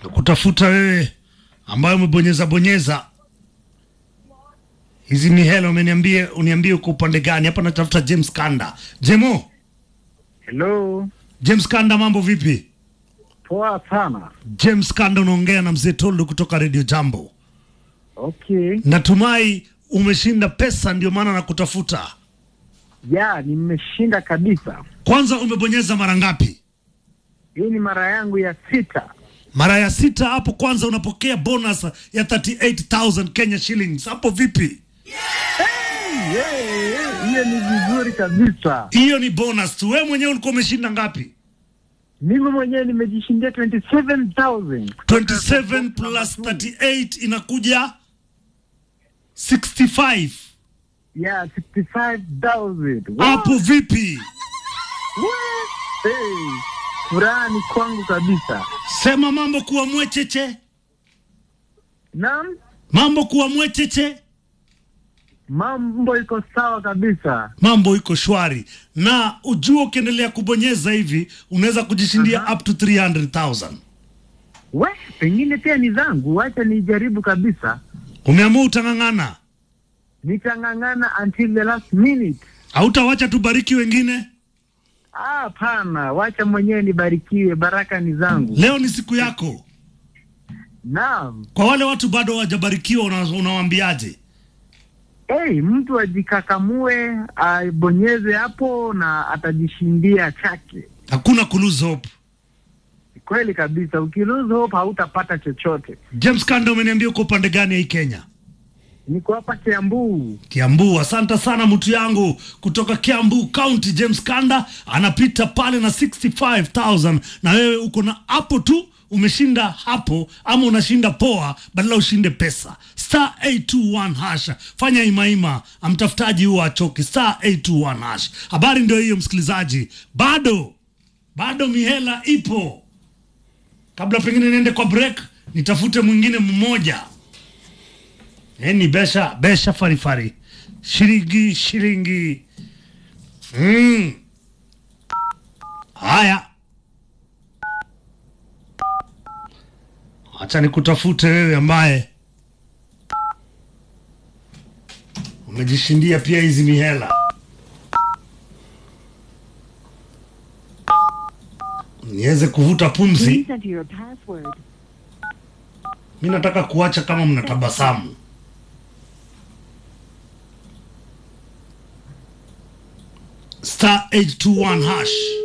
kutafuta wewe ambayo umebonyeza bonyeza hizi mihela, umeniambie uniambie uko upande gani hapa. Natafuta James Kanda. Jemo, Hello, James Kanda, mambo vipi? poa sana. James Kanda, unaongea na mzee Toldo kutoka Radio Jambo. Okay, Natumai umeshinda pesa, ndio maana nakutafuta. ya nimeshinda kabisa. Kwanza umebonyeza mara ngapi? Hii ni mara yangu ya sita. Mara ya sita. Hapo kwanza unapokea bonus ya 38000 Kenya shillings. Hapo vipi? Yeah, yeah, hiyo ni vizuri kabisa. Hiyo ni bonus tu. Wewe mwenyewe ulikuwa umeshinda ngapi? Mimi mwenyewe nimejishindia 27000 27 plus 38 inakuja 65. ya 65000 Wow. Hapo vipi? What? Hey, furaha ni kwangu kabisa. Sema mambo kuwa mwecheche, Naam, mambo kuwa mwecheche, mambo iko sawa kabisa. mambo iko shwari, na ujua ukiendelea kubonyeza hivi unaweza kujishindia Aha. up to 300,000. We, pengine pia ni zangu, wacha nijaribu kabisa. Umeamua utang'ang'ana, Nitang'ang'ana until the last minute. hautawacha tubariki wengine. Ah, Hapana, wacha mwenyewe nibarikiwe, baraka ni zangu. Leo ni siku yako. Naam. Kwa wale watu bado hawajabarikiwa, una- unawaambiaje? Hey, mtu ajikakamue, abonyeze hapo na atajishindia chake. Hakuna ku lose hope. Kweli kabisa, ukilose hope hautapata chochote. James Kanda, umeniambia uko upande gani ya hii Kenya? Niko hapa Kiambu. Kiambu. Asante sana mtu yangu kutoka Kiambu County. James Kanda anapita pale na 65000 na wewe uko na hapo tu umeshinda hapo, ama unashinda poa, badala ushinde pesa. Star 821 hash, fanya imaima, amtafutaji huo achoki. Star 821 hash. Habari ndio hiyo, msikilizaji, bado bado mihela ipo. Kabla pengine niende kwa break, nitafute mwingine mmoja. Eni besha besha farifari shilingi shilingi. Mm. Haya, acha nikutafute wewe ambaye umejishindia pia hizi mihela. Niweze kuvuta pumzi. Please enter your password. Mi nataka kuacha kama mnatabasamu. Star 821 hash.